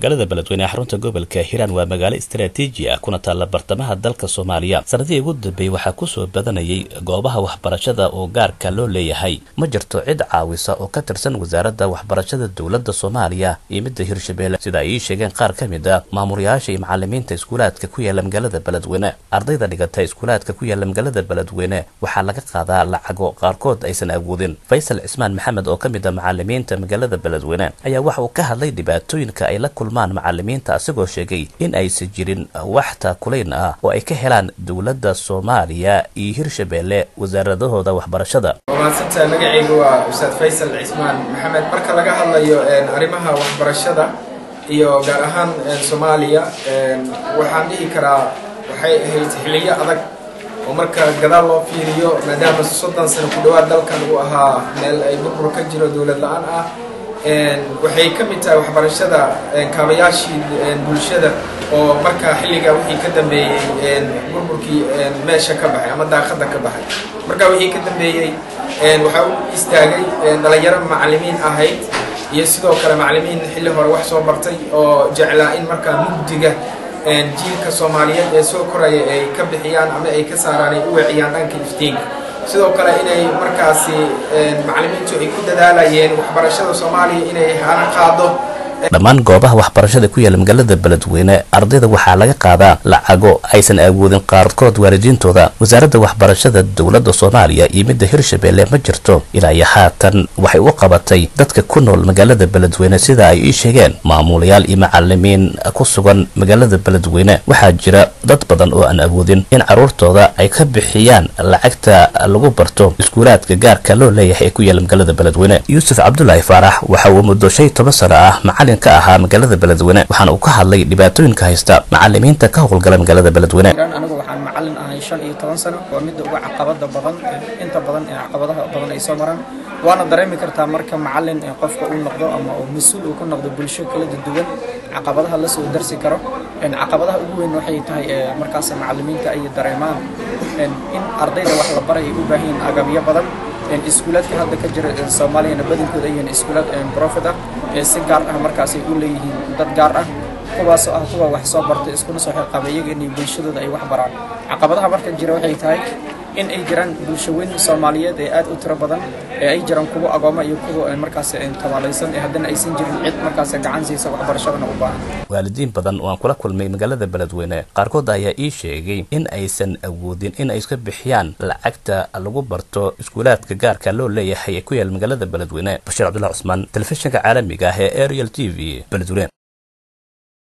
magaalada beledweyne ee xarunta gobolka hiiraan waa magaalo istaraatiiji ah kuna taalla bartamaha dalka soomaaliya sanadihii ugu dambeeyey waxaa kusoo badanayay goobaha waxbarashada oo gaarka loo leeyahay ma jirto cid caawisa oo ka tirsan wasaaradda waxbarashada dowladda soomaaliya iyo midda hirshabeelle sida ay ii sheegeen qaar ka mid a maamulayaasha iyo macalimiinta iskuulaadka ku yaala magaalada beledweyne ardayda dhigata iskuulaadka ku yaala magaalada beledweyne waxaa laga qaadaa lacago qaarkood aysan awoodin faysal cismaan maxamed oo ka mid a macalimiinta magaalada beledweyne ayaa waxa uu ka hadlay dhibaatooyinka ay la kulmaan macalimiinta asigoo sheegay in aysan jirin wax taakulayn ah oo ay ka helaan dowladda soomaaliya iyo hirshabeelle wasaaradahooda waxbarashada maadsantaha magacayga waa ustaad faysal cismaan maxamed marka laga hadlayo arrimaha waxbarashada iyo gaar ahaan soomaaliya waxaan dhihi karaa waxay ahayd xiliyo adag oo marka gadaal loo fiiriyo maadaama soddon sano ku dhawaad dalkan uu ahaa meel ay burbur ka jiro dowlad la-aan ah waxay ka mid tahay waxbarashada kaabayaashii bulshada oo markaa xilligaa wixii ka dambeeyey burburkii meesha ka baxay ama daaqada ka baxay markaa wixii ka dambeeyey waxaa u istaagay dhalinyaro macalimiin ahayd iyo sidoo kale macalimiin xilli hore wax soo bartay oo jeclaa in markaa mugdiga jiilka soomaaliyeed ee soo koraya ay ka bixiyaan ama ay ka saaraan ay u weeciyaan dhanka iftiinka sidoo kale inay markaasi macalimiintu ay ku dadaalayeen waxbarashada soomaaliya inay hana qaado dhammaan goobaha waxbarashada ku yaala magaalada beledweyne ardayda waxaa laga qaadaa lacago aysan awoodin qaarkood waalidiintooda wasaaradda waxbarashada dowladda soomaaliya iyo midda hirshabeelle ma jirto ilaa iyo haatan waxay u qabatay dadka ku nool magaalada beledweyne sida ay ii sheegeen maamulayaal iyo macalimiin ku sugan magaalada beledweyne waxaa jira dad badan oo aan awoodin in carruurtooda ay ka bixiyaan lacagta lagu barto iskuulaadka gaarka loo leeyahay ee ku yaala magaalada beledweyne yuusuf cabdulaahi faarax waxa uu muddo shan iyo toban sano ah macalin ka ahaa magaalada beledweyne waxaana uu ka hadlay dhibaatooyinka haysta macalimiinta ka howlgala magaalada beledweyne anigu waxaan macalin ahay shan iyo toban sano waa midda uga caqabada badan inta badan ee caqabadaha badan ay soo maraan waana dareemi kartaa marka macalin qofka uu noqdo ama uu mas-uul uu ku noqdo bulsho kala duwan caqabadaha la soo darsi karo caqabadaha ugu weyn waxay tahay markaas macalimiinta ay dareemaan in ardayda wax la baray ay u baahan yihiin agabyo badan iskuulaadka hadda ka jira soomaaliyana badankooda ayyihiin iskuulaad profit ah ee si gaar ah markaas ay u leeyihiin dad gaar ah kuwaasoo ah kuwa wax soo bartay iskuna soo xilqaba iyaga inay bulshadooda ay wax baraan caqabadaha marka jira waxay tahay in ay jiraan bulshaweyn soomaaliyeed ee aad u tiro badan ee ay jiraan kuwa agooma iyo kuwa markaas tabaalaysan ee haddana aysan jirin cid markaas gacan siisa waxbarashadana u baahan waalidiin badan oo aan kula kulmay magaalada beledweyne qaarkood ayaa ii sheegay in aysan awoodin in ay iska bixiyaan lacagta lagu barto iskuulaadka gaarka loo leeyahay ee ku yaala magaalada beledweyne bashiir cabdullahi cusmaan telefishinka caalamiga ah ee ariel t v beledweyne